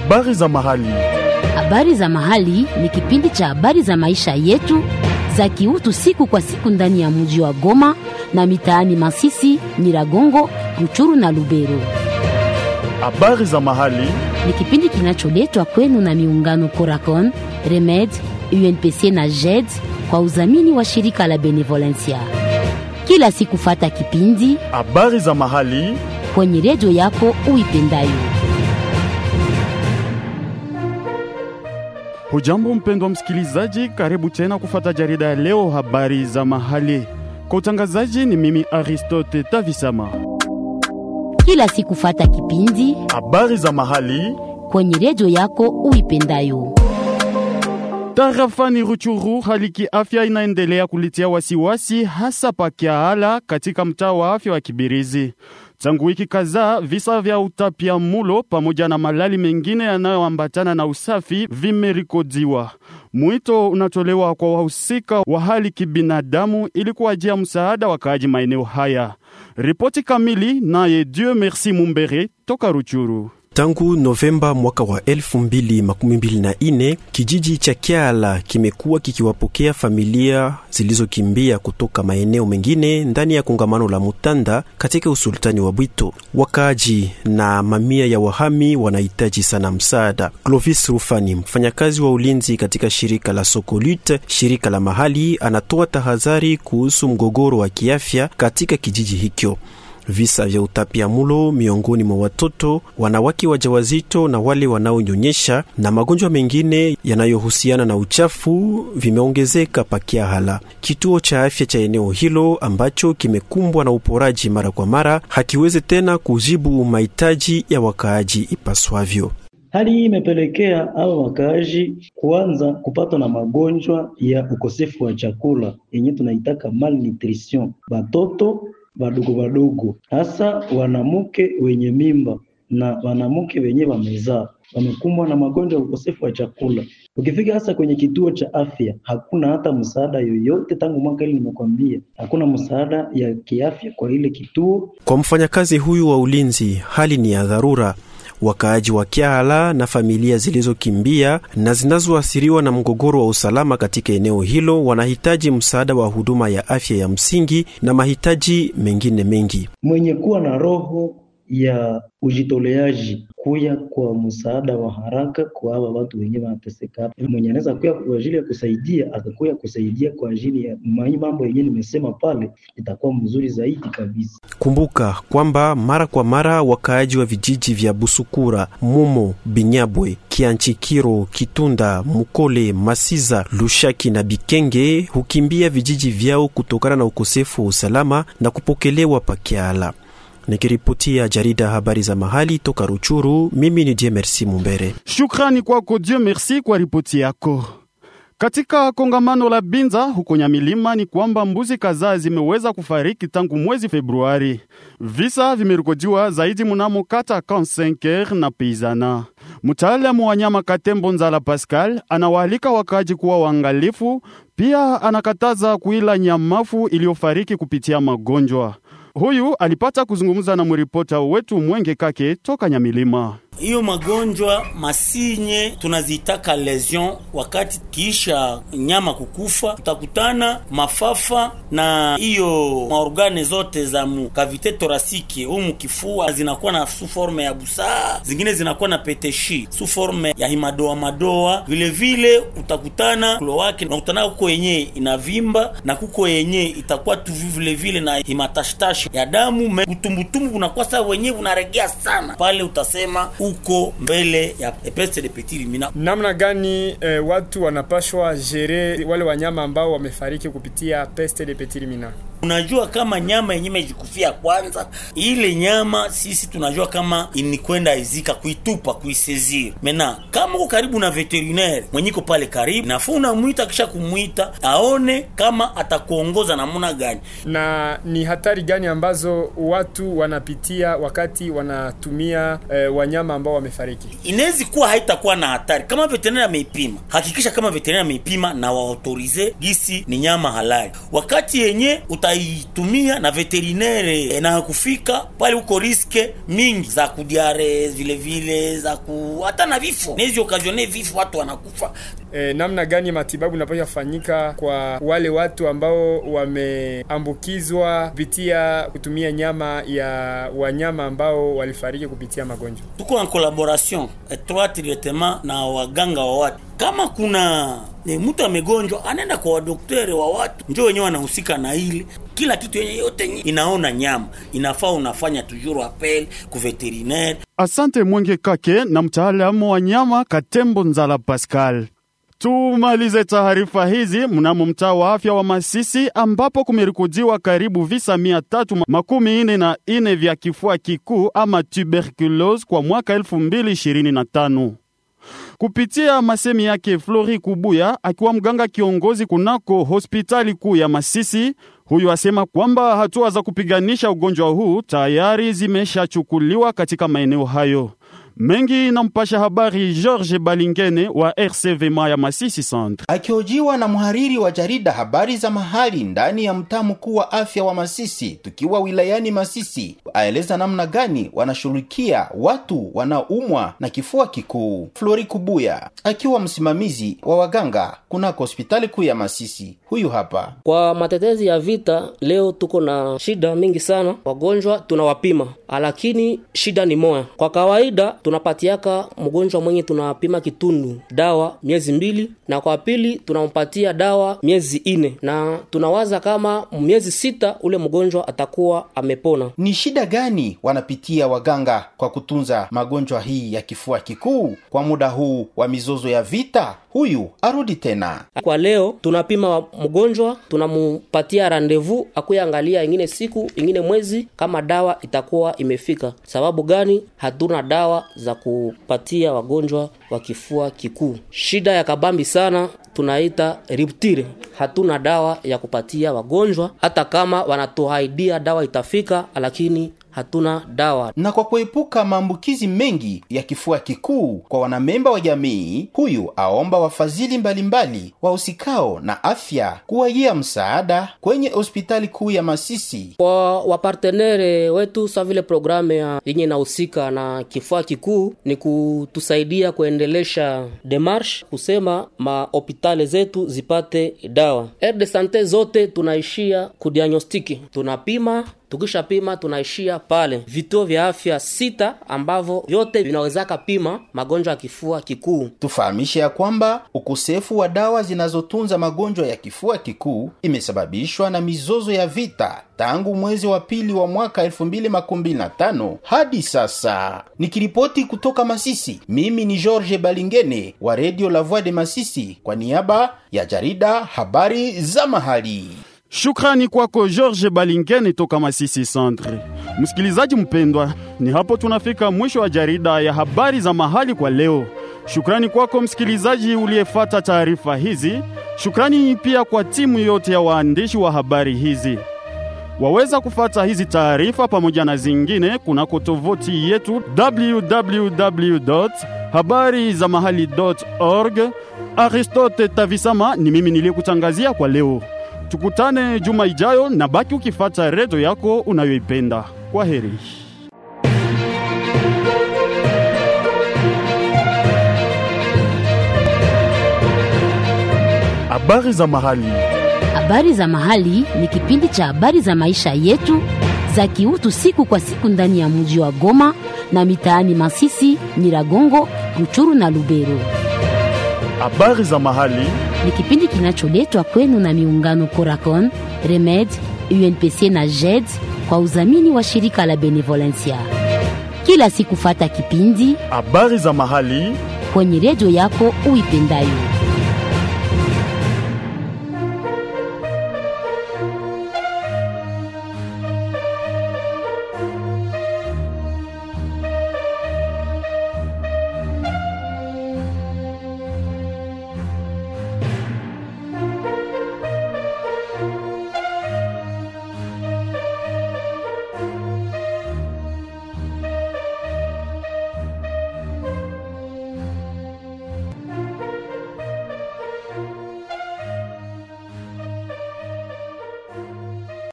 Habari za mahali. Habari za mahali ni kipindi cha habari za maisha yetu za kiutu siku kwa siku ndani ya mji wa Goma na mitaani Masisi, Nyiragongo, Ruchuru na Lubero. Habari za mahali. Ni kipindi kinacholetwa kwenu na miungano Coracon, Remed, UNPC na JED kwa udhamini wa shirika la Benevolencia. Kila siku fata kipindi Habari za mahali. kwenye redio yako uipendayo. Hujambo mpendwa msikilizaji, karibu tena kufata jarida ya leo, habari za mahali. Kwa utangazaji ni mimi Aristote Tavisama. Kila siku fata kipindi Habari za mahali. kwenye redio yako uipendayo. Tarafani Ruchuru, hali kiafya inaendelea kulitia wasiwasi, hasa pakiahala katika mtaa wa afya wa Kibirizi. Tangu wiki kadhaa, visa vya utapia mulo pamoja na malali mengine yanayoambatana na usafi vimerikodiwa. Mwito unatolewa kwa wahusika wa hali kibinadamu ili kuwajia msaada wakaaji maeneo haya. Ripoti kamili naye Dieu Merci Mumbere toka Ruchuru. Tangu Novemba mwaka wa 2024 kijiji cha Kyala kimekuwa kikiwapokea familia zilizokimbia kutoka maeneo mengine ndani ya kongamano la Mutanda katika usultani wa Bwito. Wakaaji na mamia ya wahami wanahitaji sana msaada. Clovis Rufani, mfanyakazi wa ulinzi katika shirika la Sokolut, shirika la mahali, anatoa tahadhari kuhusu mgogoro wa kiafya katika kijiji hicho. Visa vya utapiamulo miongoni mwa watoto, wanawake wajawazito na wale wanaonyonyesha na magonjwa mengine yanayohusiana na uchafu vimeongezeka Pakiahala. Kituo cha afya cha eneo hilo ambacho kimekumbwa na uporaji mara kwa mara hakiwezi tena kujibu mahitaji ya wakaaji ipaswavyo. Hali hii imepelekea hao wakaaji kuanza kupatwa na magonjwa ya ukosefu wa chakula yenye tunaitaka malnutrition, batoto wadogo wadogo, hasa wanamke wenye mimba na wanamke wenye wamezaa wamekumbwa na magonjwa ya ukosefu wa chakula. Ukifika hasa kwenye kituo cha afya, hakuna hata msaada yoyote. Tangu mwaka hili nimekwambia, hakuna msaada ya kiafya kwa ile kituo. Kwa mfanyakazi huyu wa ulinzi, hali ni ya dharura. Wakaaji wa Kyala na familia zilizokimbia na zinazoathiriwa na mgogoro wa usalama katika eneo hilo wanahitaji msaada wa huduma ya afya ya msingi na mahitaji mengine mengi. Mwenye kuwa na roho ya ujitoleaji kuya kwa msaada wa haraka kwa hawa watu wenyewe wanateseka hapa. Mwenye anaweza kuya kwa ajili ya kusaidia, atakuya kusaidia kwa ajili ya mai mambo yenyewe nimesema pale, itakuwa mzuri zaidi kabisa. Kumbuka kwamba mara kwa mara wakaaji wa vijiji vya Busukura, Mumo, Binyabwe, Kianchikiro, Kitunda, Mukole, Masiza, Lushaki na Bikenge hukimbia vijiji vyao kutokana na ukosefu wa usalama na kupokelewa Pakiala. Nikiripotia jarida habari za mahali toka Ruchuru, mimi ni Dieu Merci Mumbere. Shukrani kwako Dieu Merci kwa ripoti yako. Katika kongamano la Binza huko Nyamilima ni kwamba mbuzi kadhaa zimeweza kufariki tangu mwezi Februari. Visa vimerekodiwa zaidi mnamo kata Kansenker na Peizana. Mtaalamu wa nyama Katembo Nzala Pascal anawaalika wakaaji kuwa waangalifu, pia anakataza kuila nyamafu iliyofariki kupitia magonjwa. Huyu alipata kuzungumza na mripota wetu Mwenge Kake toka Nyamilima. Hiyo magonjwa masinye tunazitaka lesion, wakati kiisha nyama kukufa, utakutana mafafa na hiyo maorgane zote za mukavite torasike umu kifua zinakuwa na su forme ya busaa, zingine zinakuwa na peteshi su forme ya himadoa madoa. Vile vile utakutana kulo wake unakutana kuko yenye inavimba na kuko yenye itakuwa tu vile vile na himatashtashi ya damu me utumbutumbu unakuwa saa wenyewe unaregea sana pale, utasema uko mbele ya peste de petit ruminant. Namna gani eh, watu wanapashwa jere wale wanyama ambao wamefariki kupitia peste de petit ruminant? Unajua kama nyama yenyewe imejikufia kwanza, ile nyama sisi tunajua kama inikwenda izika, kuitupa, kuisezir. Mena kama uko karibu na veterinaire mwenye iko pale karibu, nafaa unamwita, kisha kumwita aone kama atakuongoza namna gani. Na ni hatari gani ambazo watu wanapitia wakati wanatumia eh, wanyama ambao wamefariki? Inawezi kuwa haitakuwa na hatari kama veterinari ameipima. Hakikisha kama veterinari ameipima na waautorize gisi ni nyama halali. Wakati yenye uta hatutaitumia na veterinere na kufika pale, huko riske mingi za kudiare vile vile za ku hata na vifo nezi okazione vifo, watu wanakufa. E, namna gani matibabu inapaswa fanyika kwa wale watu ambao wameambukizwa kupitia kutumia nyama ya wanyama ambao walifariki kupitia magonjwa? Tuko en collaboration étroite directement na waganga wa watu. Kama kuna ni mtu amegonjwa, anaenda kwa wadokteri wa watu, ndio wenyewe wanahusika na ile kila kitu yenye yote nye inaona nyama inafaa, unafanya toujours appel ku veterinaire. Asante Mwenge Kake na mtaalamu wa nyama Katembo Nzala Pascal. Tumalize taarifa hizi mnamo mtaa wa afya wa Masisi ambapo kumerekodiwa karibu visa mia tatu makumi ine na ine vya kifua kikuu ama tuberculose kwa mwaka 2025 kupitia masemi yake Flori Kubuya akiwa mganga kiongozi kunako hospitali kuu ya Masisi. Huyu asema kwamba hatua za kupiganisha ugonjwa huu tayari zimeshachukuliwa katika maeneo hayo mengi. Na mpasha habari George Balingene wa RCVMA ya Masisi Centre, akihojiwa na mhariri wa jarida habari za mahali ndani ya mtaa mkuu wa afya wa Masisi, tukiwa wilayani Masisi, aeleza namna gani wanashughulikia watu wanaoumwa na kifua kikuu. Flori Kubuya akiwa msimamizi wa waganga kunako hospitali kuu ya Masisi, huyu hapa. Kwa matetezi ya vita, leo tuko na shida mingi sana, wagonjwa tunawapima, lakini shida ni moya. Kwa kawaida tunapatiaka mgonjwa mwenye tunapima kitundu dawa miezi mbili, na kwa pili tunampatia dawa miezi ine, na tunawaza kama miezi sita ule mgonjwa atakuwa amepona. Ni shida gani wanapitia waganga kwa kutunza magonjwa hii ya kifua kikuu kwa muda huu wa mizozo ya vita? Huyu arudi tena. Kwa leo tunapima mgonjwa, tunamupatia randevu akuya angalia ingine siku ingine mwezi kama dawa itakuwa imefika. Sababu gani? Hatuna dawa za kupatia wagonjwa wa kifua kikuu. Shida ya kabambi sana tunaita rupture. Hatuna dawa ya kupatia wagonjwa, hata kama wanatuahidia dawa itafika, lakini hatuna dawa. Na kwa kuepuka maambukizi mengi ya kifua kikuu kwa wanamemba wa jamii, huyu aomba wafadhili mbalimbali wahusikao na afya kuwajia msaada kwenye hospitali kuu ya Masisi. Kwa wapartenere wetu sa vile programu ya yenye inahusika na kifua kikuu ni kutusaidia kuendelesha demarche kusema mahopitali zetu zipate dawa. Aire de sante zote tunaishia kudiagnostiki, tunapima tukishapima tunaishia pale vituo vya afya sita ambavyo vyote vinawezaka pima magonjwa ya kifua kikuu. Tufahamishe ya kwamba ukosefu wa dawa zinazotunza magonjwa ya kifua kikuu imesababishwa na mizozo ya vita tangu mwezi wa pili wa mwaka 2025 hadi sasa. Nikiripoti kutoka Masisi, mimi ni George Balingene wa Radio La Voix de Masisi kwa niaba ya jarida habari za mahali. Shukrani kwako George Balingeni toka Masisi Centre. Msikilizaji mpendwa, ni hapo tunafika mwisho wa jarida ya habari za mahali kwa leo. Shukrani kwako msikilizaji uliyefata taarifa hizi. Shukrani pia kwa timu yote ya waandishi wa habari hizi. Waweza kufata hizi taarifa pamoja na zingine kunako tovuti yetu www.habarizamahali.org. Aristote Tavisama ni mimi niliyekutangazia kwa leo. Tukutane juma ijayo na baki ukifata redio yako unayoipenda. Kwa heri. Habari za mahali. Habari za mahali ni kipindi cha habari za maisha yetu za kiutu siku kwa siku ndani ya mji wa Goma na mitaani Masisi, Nyiragongo, Ruchuru na Lubero. Habari za mahali ni kipindi kinacholetwa kwenu na miungano Coracon, Remed, UNPC na JED kwa udhamini wa shirika la Benevolencia. Kila siku fata kipindi habari za mahali kwenye redio yako uipendayo.